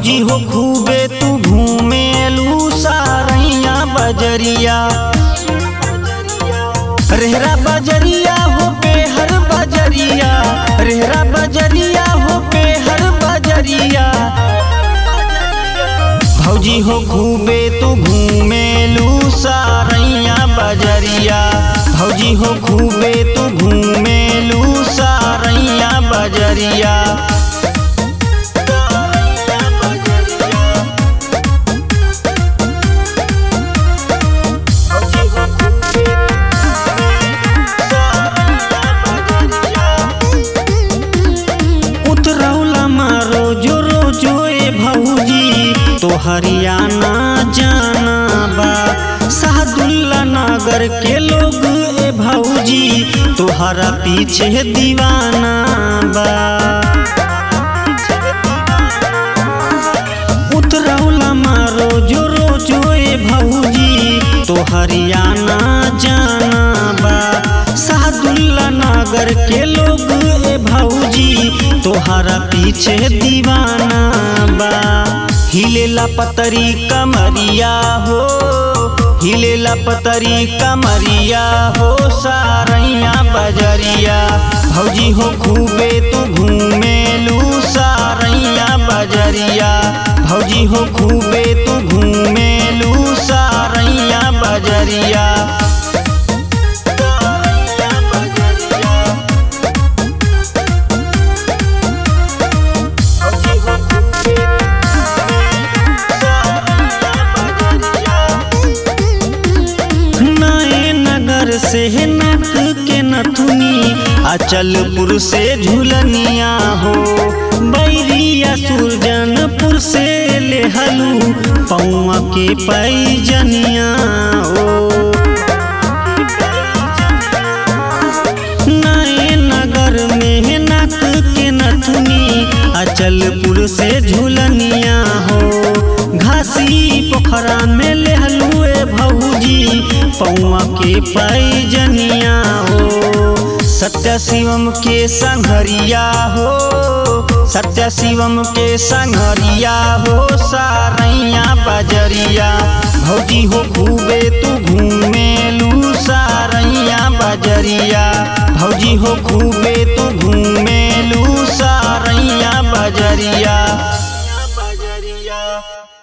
भौजी हो खूबे तू घूमेलू सारैया बजरिया रेहरा बजरिया हो पेहर बजरिया रेहरा बजरिया हो पेहर बजरिया भौजी हो खूबे तू घूमेलू सारैया बजरिया भौजी हो खूबे तू घूमेलू सारैया बजरिया उतरौला मारो जो रोजो ए भौजी तो हरियाणा जाना बा सादुल्ला नगर के लोग ए भौजी तोहरा पीछे दीवाना बा उतरौला मारो जो रोजो ए भौजी तो हरियाणा जाना बा सादुल्ला नगर के लोग ए भौजी तोहरा पीछे दीवाना बा हिलेला पतरी कमरिया हो हिलेला पतरी कमरिया हो सारैया बजरिया भौजी हो खूबे तू घूमेलू सारैया बजरिया भौजी हो खूबे तू घूमेलू सारैया बजरिया नए नगर से नक के नथुनी अचलपुर से झुलनिया हो बैरिया सुरजनपुर से लेहलू पौआ के पैजनिया हो नए नगर में नक के नथुनी अचलपुर से झुलनिया हो घासी पोखरा में लेहलू ए भौजी पौआ के पैजनिया हो सत्य शिवम के संघरिया हो सत्य शिवम के संघरिया हो सारैया बजरिया भौजी हो खूबे तू घूमेलू सारैया बजरिया भौजी हो खूबे तू घूमेलू सारैया बजरिया बजरिया